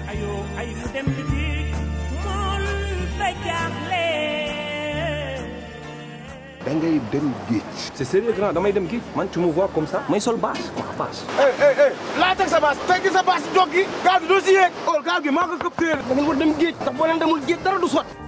ayo ay mu dem di géej mool ba jaaxle da ngay dem géej. c'est sérieux grand damay dem géej man tu me vois comme ça may sol bâche ma bâche eh eh eh laa teg sa baas teg sa baas jog gi gaal gi doo si yéeg oh gaal gi maa ko këpp téere da ngeen war dem géej ndax boo leen demul géej dara du sot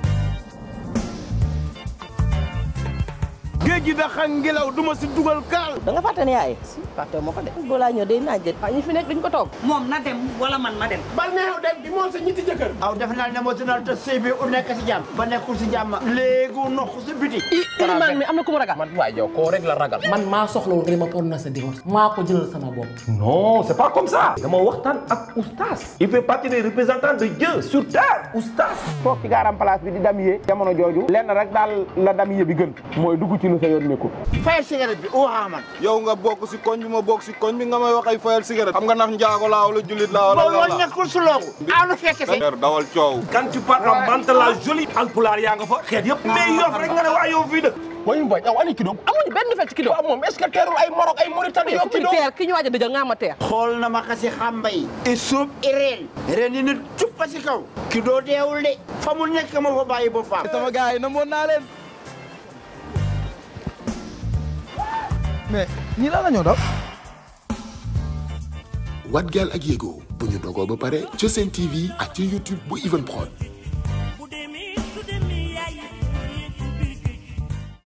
géej gi da xañ ngelaw du ma si dugal kaal da nga fàtte ne yaay si fàtte ma ko de boo laa ñëw day naaj de ñi fi nekk duñ ko toog moom na dem wala man ma dem bal neexew dem bi moom sa ñetti jëkkër aw def naa ne moo sinal te sëy bi u nekk si jàmm ba nekkul si jàmm léegi nox si biti ilimaan mi am na ku mu ragal man waay yow koo rek la ragal man maa soxlawul nga ne ma prononcer divorce maa ko jëlal sama bopp non c'est pas comme ça dama waxtaan ak oustaz il fait partie des représentants de Dieu sur terre oustaz toog ci gaaram place bi di dam yee jamono jooju lenn rek daal la dam yee bi gën mooy dugg ci lu sa yoon nekkul fay cigarette bi waxaa man yow nga bokk si koñ bi ma bokk si koñ bi nga may wax ay fayal cigarette xam nga ndax njaago laa wala jullit laa wala boo lan woon la nekkul su loogu aw lu fekk si Père dawal coow quand tu parles en bante la jolie alpulaar yaa nga fa xeet yëpp mais yof rek nga ne waa yow fii dëkk wayu mboy aw ani kidoom amuñu benn fecc ki waaw moom est-ce que teerul ay Maroc ay Mauritanie yow ci teer ki ñu waaj a dëjal nga ma teer xool na ma kasi xamba yi i suub i reen reen yi ne cuppa si kaw ki doo deewul de fa mu nekk ma fa bàyyi boppam sama gars yi namoon naa leen mais ñi la la ñoo daw Wat Gaal ak Yego bu ñu dogoo ba pare ca seen TV ak ci YouTube bu Even Prod